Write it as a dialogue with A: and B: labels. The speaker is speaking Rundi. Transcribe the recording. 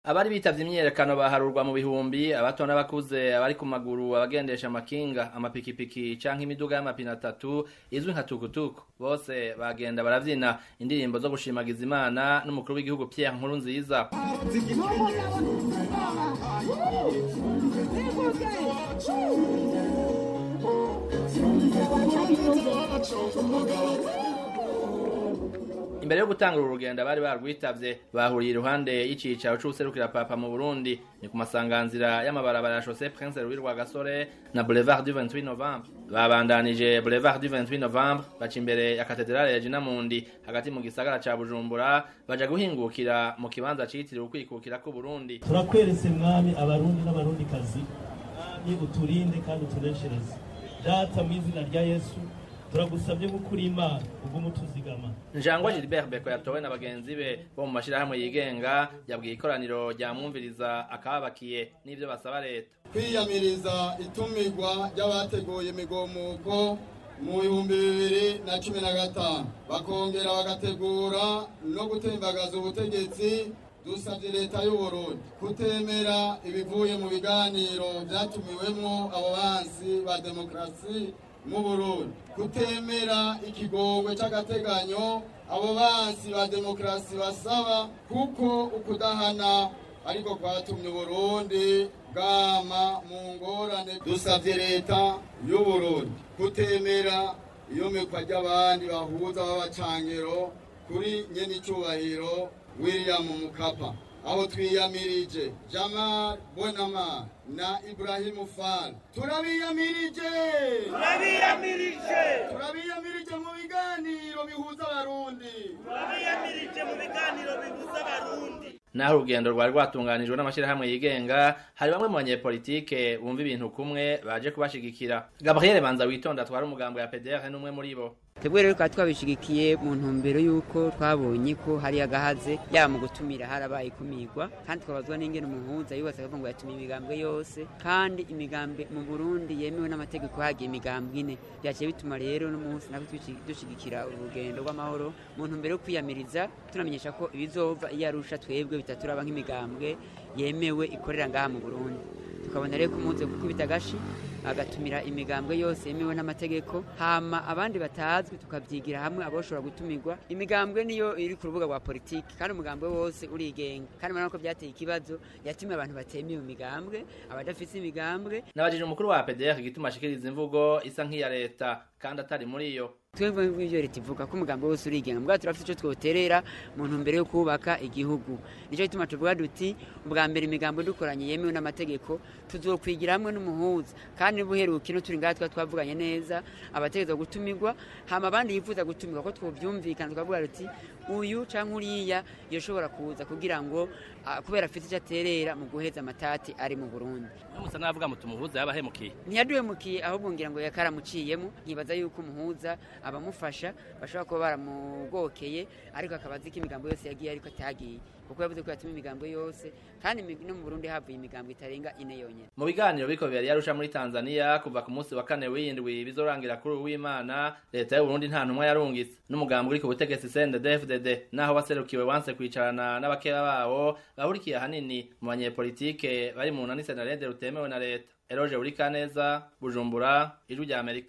A: abari bitavye imyiyerekano baharurwa mu bihumbi abato n'abakuze abari ku maguru abagendesha amakinga amapikipiki canke imiduga y'amapine atatu izwi nka tukutuku bose bagenda baravyina indirimbo zo gushimagiza imana n'umukuru w'igihugu Pierre Nkurunziza imbere yo gutangura urugendo abari barwitavye bahuriye iruhande y'icicaro c'uwuserukira papa mu burundi ni ku masanganzira y'amabarabara ya chaussée prince louis rwagasore na boulevard du 28 novembre babandanije boulevard du 28 novembre baca imbere ya katedrale ya jinamundi hagati mu gisagara ca bujumbura baja guhingukira mu kibanza citiriwe ukwikukira k'uburundi
B: turakweretse mwami abarundi n'abarundikazi mwami uturinde kandi utuneshereze data mu izina rya yesu turagusabye gukura imana ugume utuzigama
A: njangwa gilbert beko yatowe na bagenzi be bo mu mashirahamwe yigenga yabwiye ikoraniro ryamwumviriza akababakiye n'ivyo basaba leta
C: kwiyamiriza itumirwa ry'abateguye imigomuko mu bihumbi bibiri na cumi na gatanu bakongera bagategura no gutembagaza ubutegetsi dusabye leta y'uburundi kutemera ibivuye mu biganiro vyatumiwemwo abo bansi ba demokarasi mu burundi kutemera ikigongwe c'agateganyo abo bansi ba demokarasi basaba kuko ukudahana ariko kwatumye uburundi bwama mu ngorane dusavye leta y'uburundi kutemera iyomekwa ry'abandi bahuza b'abacangero kuri nyenicubahiro william mukapa aho twiyamirije jamal bonama na ibrahimu fal turabiyamirije
D: turabiyamirije
C: turabiyamirije mu biganiro bihuza abarundi
D: turabiyamirije mu biganiro bibuza abarundi
A: naho urugendo rwari rwatunganijwe n'amashirahamwe yigenga hari bamwe mu banyepolitike bumva ibintu kumwe baje kubashigikira gabriel banza witonda twari umugambo ya pdr n'umwe muri bo
E: twebwe rero tukaba twabishigikiye mu ntumbero y'uko twabonye ko hari agahaze yaba mu gutumira harabaye ikumirwa kandi twabazwa n'ingene umuhuza yubatse akavuga ngo yatumiye imigambwe yose kandi imigambwe mu burundi yemewe n'amategeko hagiye imigambwe ine byaciye bituma rero n'umunsi natwe dushigikira urugendo rw'amahoro mu ntumbero yo kwiyamiriza tunamenyesha ko ibizova iyo arusha twebwe bitaturaba nk'imigambwe yemewe ikorera ngaha mu burundi tukabona rero ko umunsi gukubita agashi agatumira imigambwe yose yemewe n'amategeko hama abandi batazwi tukabyigira hamwe aboshobora gutumirwa imigambwe niyo iri ku rubuga rwa politiki kandi umugambwe wose urigenga kandi urabona ko byateye ikibazo yatumiye abantu batemewe imigambwe abadafite imigambwe
A: nabajije umukuru wa pdr igituma ashikiriza imvugo isa nk'iya leta kandi atari muri yo
E: twebwe nk'ibyo leta ivuga ko umugambi wose urigenga mbwa turafite icyo twoterera mu ntumbero yo kubaka igihugu nicyo gituma tuvuga duti ubwa mbere imigambo dukoranye yemewe n'amategeko tuzokwigira hamwe n'umuhuza kandi buheruka ino turi ngaha tuba twavuganye neza abategereza gutumirwa hama abandi yifuza gutumirwa ko twovyumvikana tukavuga duti uyu canke uriya yoshobora kuza kugira ngo kubera afite icyo aterera mu guheza amatati ari mu burundi
A: musa n'abavuga muti umuhuza yabahemukiye
E: ntiyaduhemukiye ahubwo ngira ngo yakaramuciyemo nkibaza yuko umuhuza abamufasha bashobora kuba baramugokeye ariko akaba azi ko imigambo yose yagiye ariko atagiye kuko yavuze ko yatuma imigambo yose kandi no mu burundi havuye imigambo itarenga ine yonyine
A: mu biganiro biko bibiri yarusha muri tanzania kuva ku munsi wa kane w'indwi bizorangira kuri uw'imana leta y'uburundi nta ntumwa yarungitse n'umugambi uri ku butegetsi cndfdd naho waserukiwe wanse kwicarana n'abakeba bawo bahurikiye ahanini mu banyepolitike bari mu nani senarede rutemewe na leta eroje buri kaneza bujumbura ijwi rya amerika